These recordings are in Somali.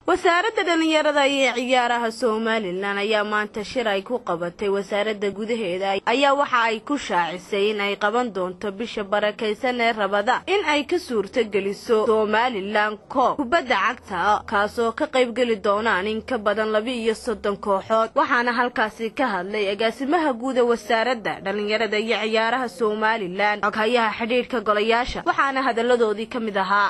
wasaaradda dhallinyarada iyo ciyaaraha somalilan ayaa maanta shir ay ku qabatay wasaaradda gudaheeda ayaa waxa ay ku shaacisay in ay qaban doonto bisha barakaysan ee rabada in ay ka suurtogeliso somalilan koob kubadda cagta kaasoo ka qaybgeli doonaan in ka badan laba iyo soddon kooxood waxaana halkaasi ka hadlay agaasimaha guuda wasaaradda dhallinyarada iyo ciyaaraha somalilan xoghayaha xidhiidhka golayaasha waxaana hadalladoodii ka mid ahaa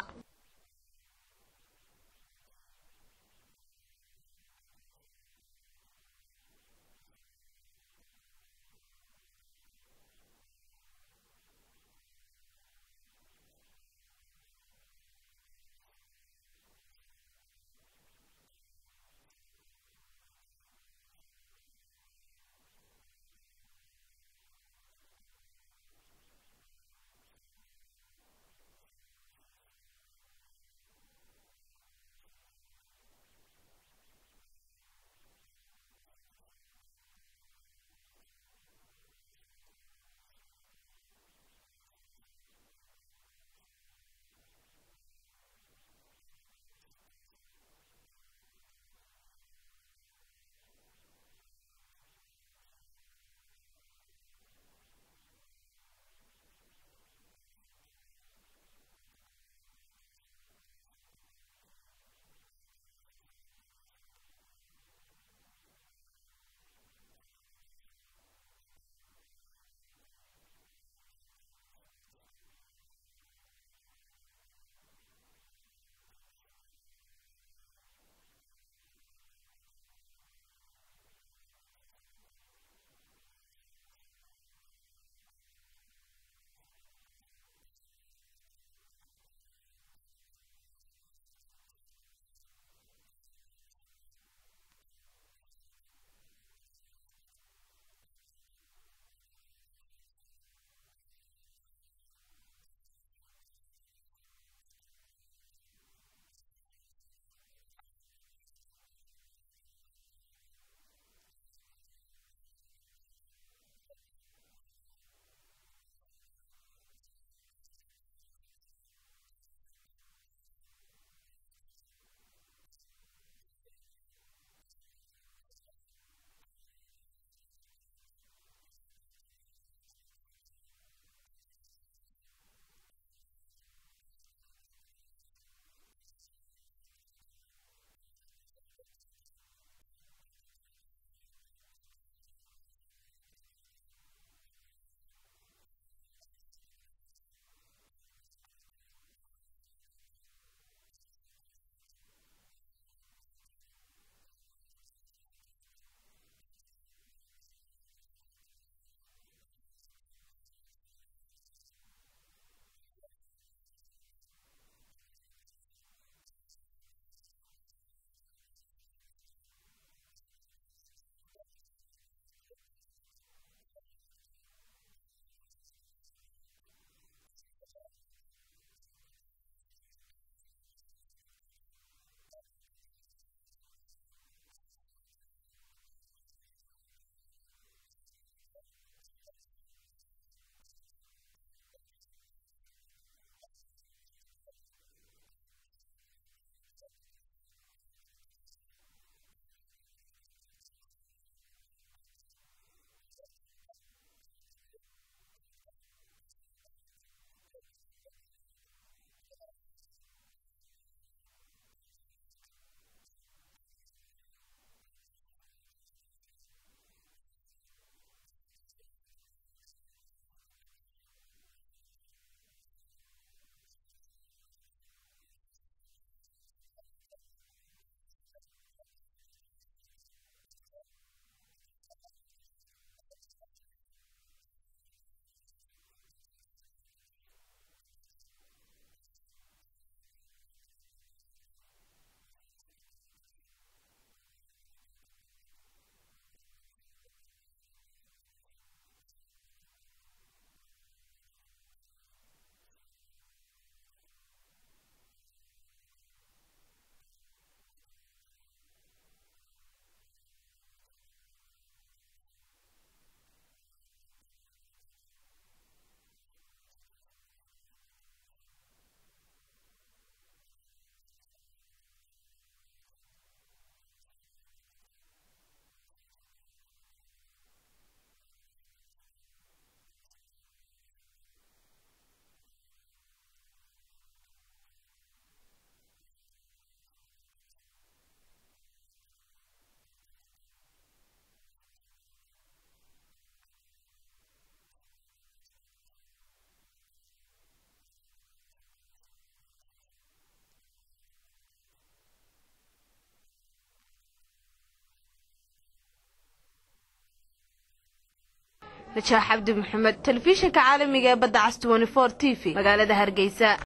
najaax cabdi maxamed telefishinka caalamiga ee badda cas t t v magaalada hargeysa